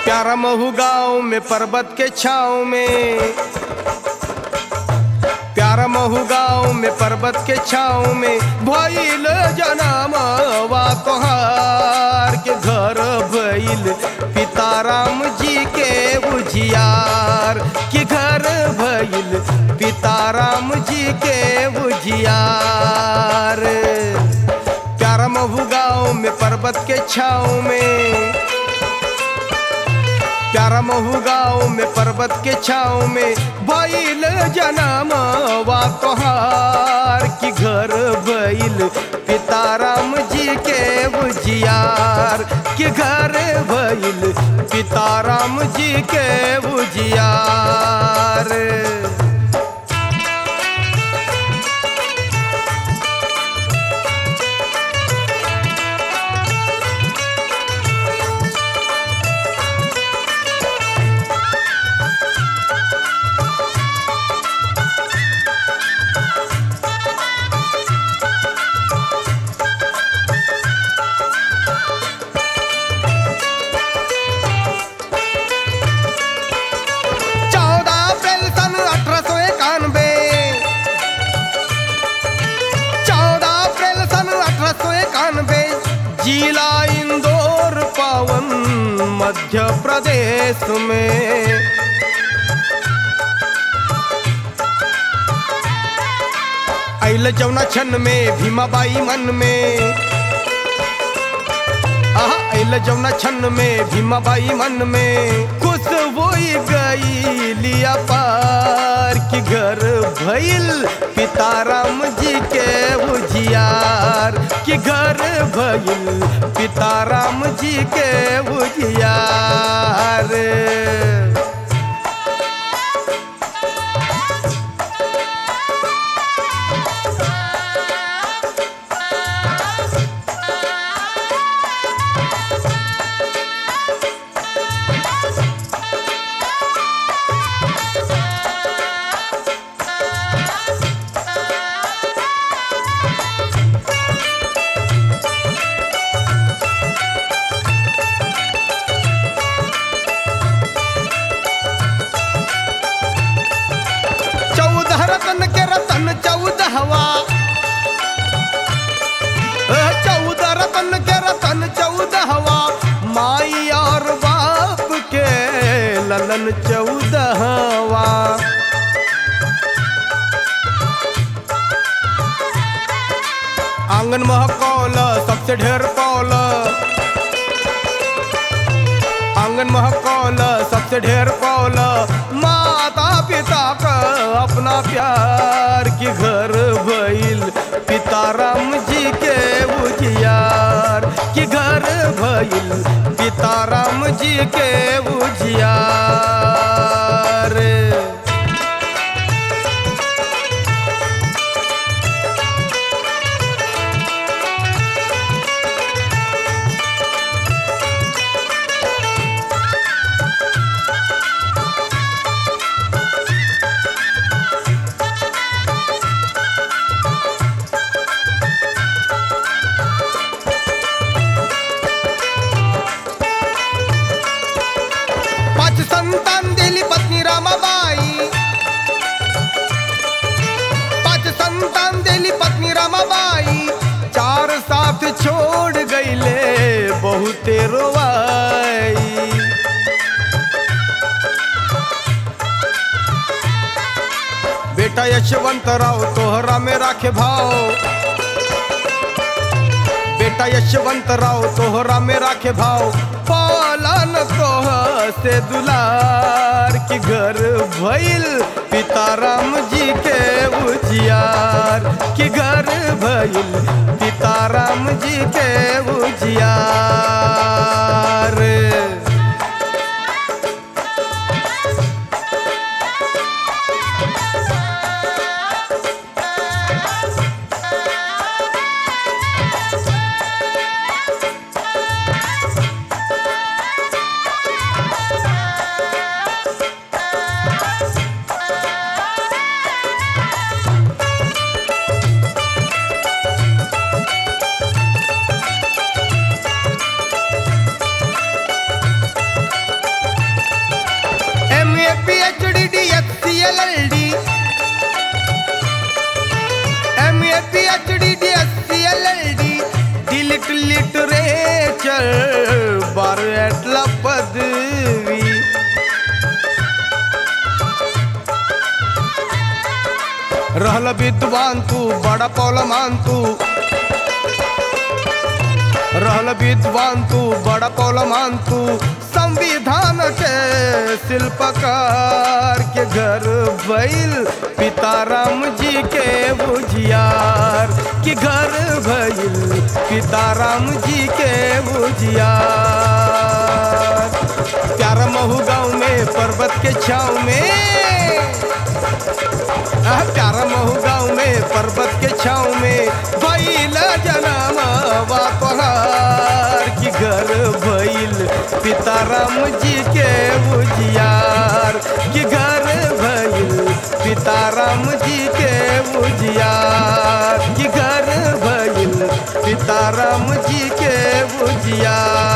प्यारा महू गाँव में पर्वत के छाँव में प्यारा महू गाँव में पर्वत के छाँव में भइल जनम वा तोहार के घर भइल पिताराम जी के उजियार के घर भइल पिताराम जी के उजियार प्यारा महू गाँव में पर्वत के छाँव में प्यारा महू गाँव में पर्वत के छाँव में भइल जनम वा तोहार की घर भइल पिताराम जी के उजियार कि घर भइल पिताराम जी के उजियार चौदह अप्रैल सन अठारह सौ इक्यानवे चौदह अप्रैल सन अठारह सौ इक्यानवे जिला इंदौर पावन मध्य प्रदेश में अल जौना छन में भीमाबाई मन में आहा अल जौना छन में भीमाबाई मन में खुश होई गई लिया पार की घर भइल पिताराम जी के उजियार की घर भइल पिताराम जी के उजियार चौदह रतन के रतन चौदहवा अ, चौदह रतन के रतन चौदहवा माई और बाप के ललन चौदहवा आंगन महकौल सबसे ढेर पौल आंगन महकौल सबसे ढेर पौल माता पिता का अपना प्यार की घर भइल पिताराम जी के उजियार की घर भइल पिताराम जी के उजियार पाच संतान दिली पत्नी रामाबाई पाच संतान दिली पत्नी रामाबाई चार साथ छोड़ गईले बहुते रोवाई बेटा यशवंतराव तोहरा में राखे भाव बेटा यशवंतराव तोहरा में राखे भाव पालन तोह से दुलार की घर भइल पिताराम जी के उजियार की घर भइल पिताराम जी के उजियार कंप्लीट लिटरेचर बारला पदवी रहल विद्वान तू बड़ा पौलमान तू रहल विद्वान तू बड़ा पौलमान तू संविधान के शिल्पकार के घर भइल पिताराम जी के बुझियार के घर भइल पिताराम जी के बुझियार प्यारा महू गाँव में पर्वत के छाँव में आ, प्यारा महू गाँव में पर्वत के छाँव में भइल जनामा तोहार की घर भइल पिताराम जी के बुझियार की घर भइल पिताराम जी के बुझियार की घर भइल सीताराम जी के बुझिया